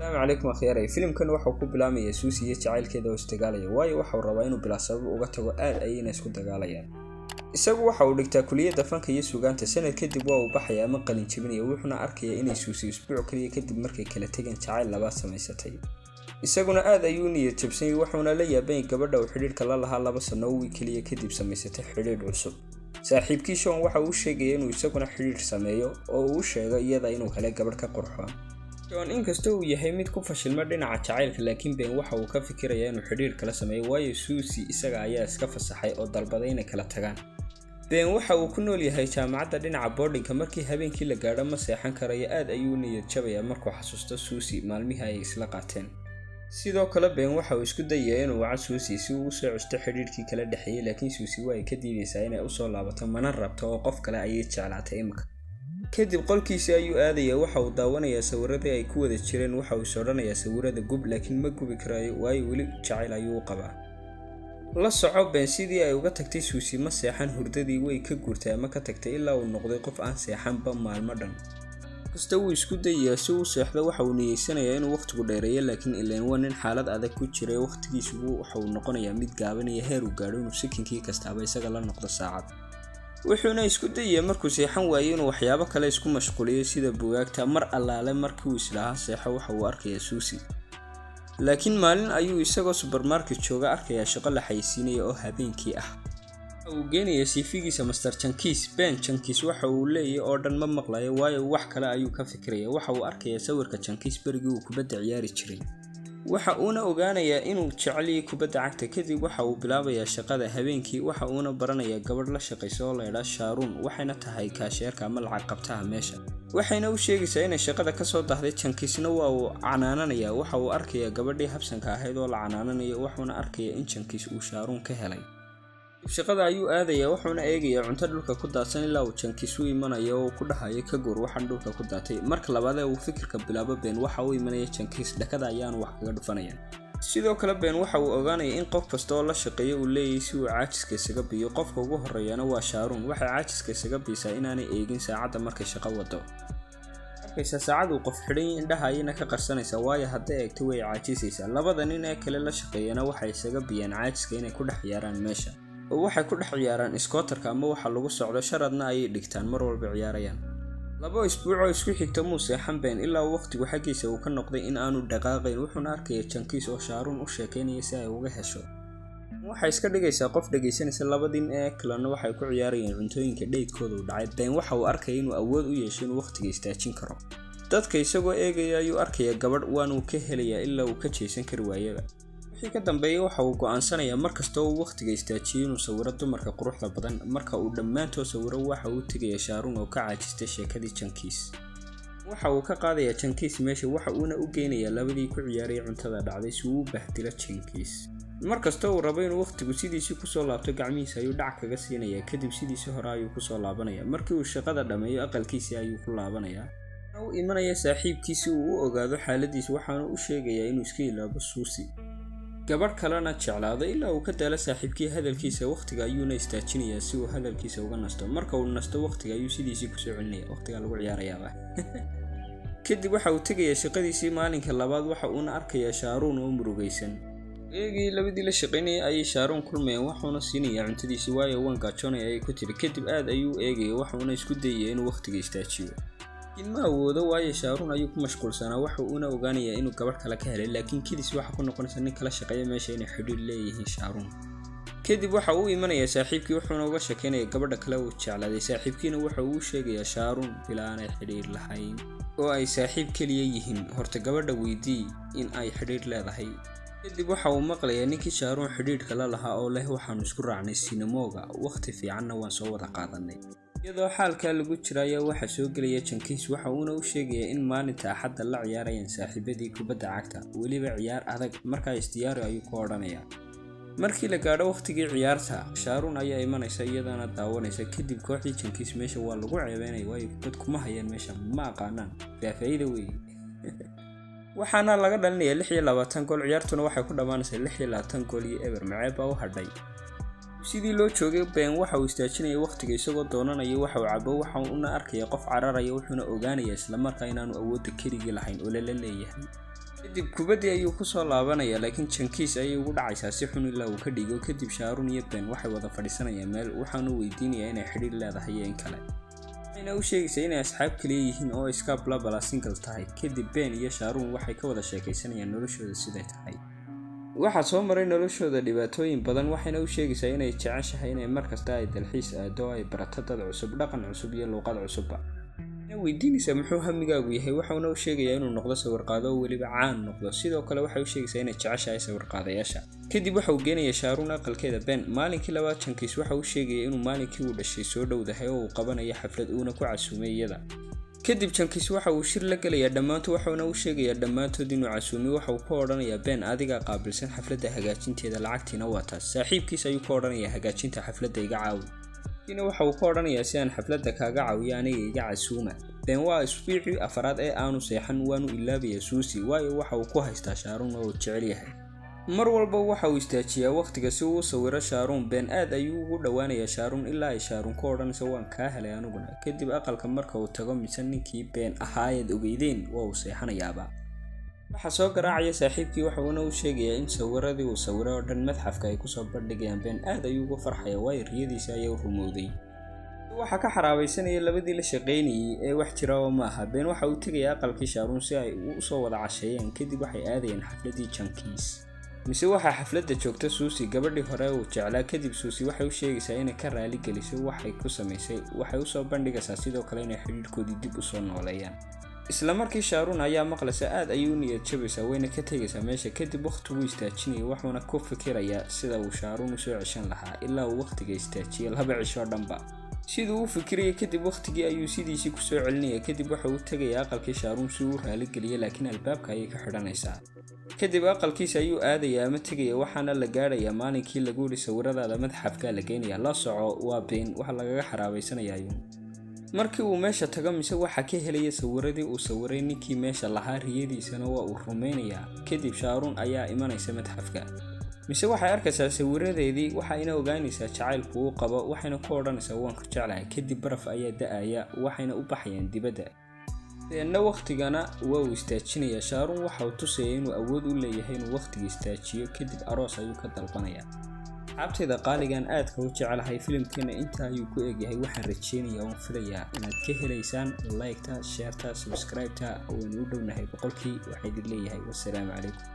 asalaamu calaykum akhyaray filimkan waxau ku bilaamayaa suusi iyo jacaylkeeda oo isdagaalaya waayo waxau rabaa inuu bilaa sabab uga tago aad ayayna isku dagaalayaan isagu waxa uu dhigtaa kuliyadda fanka iyo suugaanta sanad kadib waa uu baxaya ama qalin jebinaya wuxuuna arkayaa inay suusi isbuuc kaliya kadib markay kala tegeen jacayl labaad samaysatay isaguna aad ayuu niyad jabsanyay wuxuuna la yaabanyay gabadha uu xidhiidhka la lahaa laba sanno wii keliya kadib samaysatay xidhiidh cusub saaxiibkii shon waxa uu sheegaya inuu isaguna xidhiidh sameeyo oo uu sheego iyada inuu helay gabadh ka qurxoon shon inkasta uu yahay mid ku fashilma dhinaca jacaylka laakiin ben waxa uu ka fikirayaa inuu xidhiidh kala sameeyo waayo suusi isaga ayaa iska fasaxay oo dalbaday inay kala tagaan ben waxa uu ku nool yahay jaamacadda dhinaca boardinka markii habeenkii la gaadho ma seexan karayo aad ayuu niyad jabayaa markuu xasuusto suusi maalmihii ay isla qaateen sidoo kale ben waxa uu isku dayayaa inuu waco suusi si uu usoo custo xidhiidhkii kala dhexeeyey laakiin suusi waa ay ka diidaysaa inay usoo laabato mana rabto oo qof kale ayay jeclaatay imika kadib qolkiisii ayuu aadayaa waxa uu daawanayaa sawiradii ay ku wada jireen waxa uu is odhanayaa sawirada gub laakiin ma gubi karaayo waayo weli jacayl ayuu u qabaa la soco ben sidii ay uga tagtay suusi ma seexan hurdadii way ka guurtay ama ka tagtay ilaa uu noqday qof aan seexanba maalmo dhan kasta wuu isku dayayaa si uu seexdo waxa uu niyeysanayaa inuu wakhtigu dheereeyo laakiin ileen waa nin xaalad adag ku jiray wakhtigiisugu waxa uu noqonayaa mid gaabanaya heer uu gaadho inuu sikinkii kastaaba isaga la noqdo saacad wuxuuna isku dayayaa markuu seexan waayey inuu waxyaabo kale isku mashquuliyo sida bugaagta mar allaale markii uu islahaa seexo waxa uu arkayaa suusi laakiin maalin ayuu isagoo subermarket jooga arkayaa shaqo la xaysiinaya oo habeenkii ah waxa uu geenayaa siifigiisa master jankiis ben jankiis waxa uu leeyahy oo dhan ma maqlayo waayo wax kale ayuu ka fikiraya waxa uu arkayaa sawirka jankiis berigii uu kubadda ciyaari jiray waxa uuna ogaanayaa inuu jeceliyay kubadda cagta kadib waxa uu bilaabayaa shaqada habeenkii waxa uuna baranayaa gabadh la shaqaysa oo laydhaa shaaruun waxayna tahay kaasheerka ama lacag qabtaha meesha waxayna u sheegaysaa inay shaqada kasoo dahday jankiisna waa uu canaananayaa waxa uu arkayaa gabadhii habsanka ahayd oo la canaananayo wuxuuna arkayaa in jankiis uu shaaruun ka helay shaqada ayuu aadayaa wuxuuna eegayaa cunto dhulka ku daadsan ilaa uu jankiis u imanayo oo ku dhahayo ka goor waxaan dhulka ku daatay marka labaadee uu fikirka bilaabo been waxa uu imanaya jankiis dhakada ayaanu wax kaga dhufanayaan sidoo kale been waxa uu ogaanaya in qof kasta oo la shaqeeyo uu leeyahay si uu caajiska isaga biyo qofka ugu horeeyana waa shaaruun waxay caajiska isaga biisaa inaanay eegin saacadda markay shaqo wado arkaysa saacad uu qof xidhan indhaha ayayna ka qarsanaysaa waayo hadday eegto way caajisaysaa labada nin ee kale la shaqeeyana waxay isaga biyaan caajiska inay ku dhex ciyaaraan meesha oo waxay ku dhex ciyaaraan iskootarka ama waxa lagu socdo sharadna ayay dhigtaan mar walba ciyaarayaan laba isbuucoo isku xigta muu seexan been ilaa wakhtigu xaggiisa uu ka noqday in aanu dhaqaaqayn wuxuuna arkaya jankiis oo shaaruun u sheekaynaya si ay uga hesho waxay iska dhigaysaa qof dhegaysanaysa labadin ee kalena waxay ku ciyaarayeen cuntooyinka dheydkooda u dhacay been waxa uu arkaya inuu awood u yeesho inuu wakhtiga istaajin karo dadka isagoo eegaya ayuu arkaya gabadh waanuu ka helayaa ilaa uu ka jeesan kari waayaba wixii ka dambeeya waxa uu go'aansanayaa markastoo uu wakhtiga istaajiyo inuu sawiro dumarka quruxda badan marka uu dhammaantood sawiro waxa uu tegaya shaaruun oo ka caajistay sheekadii jankiis waxa uu ka qaadayaa jankiis meesha waxa uuna u geynayaa labadii ku ciyaaraya cuntada dhacday si uu u bahdilo jankiis markastoo uu rabo inuu wakhtigu sidiisii kusoo laabto gacmihiisa ayuu dhac kaga siinayaa kadib sidiisii hore ayuu kusoo laabanaya markii uu shaqada dhammeeyo aqalkiisii ayuu ku laabanayaa u imanaya saaxiibkii si uu u ogaado xaaladiisa waxaana u sheegayaa inuu iska ilaabo suusi gabadh kalena jeclaado ilaa uu ka daalo saaxiibkii hadalkiisa wakhtiga ayuuna istaajinayaa si uu hadalkiisa uga nasto marka uu nasto wakhtiga ayuu sidiisii kusoo celinaya wakhtigaa lagu ciyaarayaaba kadib waxa uu tegayaa shaqadiisii maalinka labaad waxa uuna arkayaa shaaruun oo murugaysan eegii labadii la shaqaynayay ayay shaaruun kulmayeen waxuuna siinayaa cuntadiisii waayo waan gaajoonaya ayay ku tiri kadib aad ayuu eegaya waxuuna isku dayaya inuu wakhtiga istaajiyo laakiin ma awoodo waayo shaaruun ayuu ku mashquulsanaa waxa uuna ogaanayaa inuu gabadh kale ka helay laakiin kidis waxa ku noqonaysa nin kala shaqeeya meesha inay xidhiir leeyihiin shaaruun kadib waxa uu imanayaa saaxiibkii wuxuuna uga sheekaynaya gabadha kale uu jeclaaday saaxiibkiina waxa uu sheegayaa shaaruun bilaa aanay xidhiir lahayn oo ay saaxiib keliya yihiin horta gabadha weydii in ay xidhiir leedahay kadib waxa uu maqlayaa ninkii shaaruun xidhiidhka la lahaa oo leh waxaanu isku raacnay sinamooga wakhti fiicanna waan soo wada qaadanay iyadoo xaalkaa lagu jira ayaa waxaa soo gelaya jankiis waxa uuna u sheegayaa in maalinta axadda la ciyaarayaan saaxiibadii kubadda cagta weliba ciyaar adag markaa isdiyaari ayuu ku odhanayaa markii la gaadho wakhtigii ciyaarta shaaruun ayaa imanaysa iyadana daawanaysa kadib kooxdii jankiis meesha waa lagu ceebeynaya waayo kubad kuma hayaan meesha ma aqaanaan faafaa'iida weeye waxaana laga dhalinayaa lix iyo labaatan gool ciyaartuna waxay ku dhammaanaysaa lix iyo labaatan gool iyo eber maceeb baa u hadhay sidii loo joogay been waxa uu istaajinaya wakhtiga isagoo doonanaya waxa uu cabo waxa uuna arkaya qof cararaya wuxuuna ogaanaya islamarkaa inaanu awoodda keligii lahayn oo lala leeyahay kadib kubaddii ayuu kusoo laabanaya laakiin jankiis ayay ugu dhacaysaa si xun ilaa uu ka dhigo kadib shaarun iyo ben waxay wada fadhiisanayaan meel waxaanu weydiinayaa inay xidhiir leedahay iyo in kale waxayna u sheegaysaa inay asxaab kaliya yihiin oo iska blabala single tahay kadib ben iyo shaarun waxay ka wada sheekaysanayaan noloshooda siday tahay waxaa soo maray noloshooda dhibaatooyin badan waxayna u sheegaysaa inay jeceshahay inay markasta ay dalxiis aado oo ay barato dad cusub dhaqan cusub iyo luuqad cusubba weydiinaysaa muxuu hamigaagu yahay waxauna u sheegayaa inuu noqdo sawirqaado oo weliba caan noqdo sidoo kale waxay u sheegaysaa inay jeceshahay sawirqaadayaasha kadib waxa uu geenaya shaaruun aqalkeeda ben maalinkii labaad jankiis waxa uu sheegaya inuu maalinkii uu dhashay soo dhowdahay oo uu qabanayo xaflad uuna ku casuumay iyada kadib jankiis waxa uu shir la gelayaa dhammaantood waxauna u sheegayaa dhammaantood inuu casuumay waxa uu ka odhanayaa ben adigaa qaabilsan xafladda hagaajinteeda lacagtiina waa taas saaxiibkiis ayuu ka odhanayaa hagaajinta xafladda iga caawi kiina waxa uu ka odhanayaa si aan xafladda kaaga caawiyo aniga iga casuuma ben waa isbiicii afaraad ee aanu seexan waanu ilaabayaa suusi waayo waxa uu ku haystaa shaaruun oo uu jecel yahay mar walba waxa uu istaajiyaa wakhtiga si uu u sawiro shaaruun ben aad ayuu ugu dhowaanayaa shaaruun ilaa ay shaaruun ku odhanayso waan kaa helay aniguna kadib aqalka marka uu tago mise ninkii been ahaayeed ogeydeen waa uu seexanayaaba waxaa soo garaacaya saaxiibkii waxuuna u sheegayaa in sawiradii uu sawiray oo dhan madxafka ay kusoo bandhigayaan been aad ayuu uga farxaya waayo riyadiisa ayaa u rumowday waxaa ka xaraabaysanaya labadii la shaqaynayay ee wax jira oo ma aha been waxa uu tegaya aqalkii shaaruun si ay usoo wada casheeyeen kadib waxay aadayeen xafladii jankiis mise waxaa xafladda joogta suusi gabadhii hore uu jeclaa kadib suusi waxay u sheegaysaa inay ka raali geliso waxay ku samaysay waxay usoo bandhigaysaa sidoo kale inay xidhiirhkoodii dib usoo nooleeyaan isla markii shaaruun ayaa maqlaysa aad ayay u niyad jabaysaa wayna ka tegaysaa meesha kadib wakhtiguu istaajinaya wuxuuna ku fikirayaa sida uu shaaruun usoo ceshan lahaa ilaa uu wakhtiga istaajiya laba cishoo dhanba siduu u fikiraya kadib wakhtigii ayuu sidiisii kusoo celinaya kadib waxa uu tegaya aqalkii shaaruun si uu raaligeliya laakiin albaabka ayay ka xidhanaysaa kadib aqalkiisa ayuu aadaya ama tegaya waxaana la gaadhayaa maalinkii lagu yidhi sawiradaada madxafkaa la geynaya la soco waa been waxa lagaga xaraabaysanayaayu markii uu meesha tago mise waxaa ka helaya sawiradii uu sawiray ninkii meesha lahaa riyadiisana waa uu rumaynayaa kadib shaaruun ayaa imanaysa madxafka mise waxay arkaysaa sawiradeedii waxayna ogaanaysaa jacaylku uu qabo waxayna ku odhanaysaa waan ku jeclahay kadib baraf ayaa da-aya waxayna u baxayaan dibadda deedna wakhtigana waa uu istaajinayaa shaaruun waxa uu tusaya inuu awood u leeyahay inuu wakhtiga istaajiyo kadib aroos ayuu ka dalbanayaa asxaabtayda qaaligan aadka u jecelahay filimkeena intaa ayuu ku egyahay waxaan rajeynayaa oon filayaa inaad ka helaysaan liketa sheerta subscribeta waynu u dhownahay boqolkii waxaa idin leeyahay wassalaamu calaykum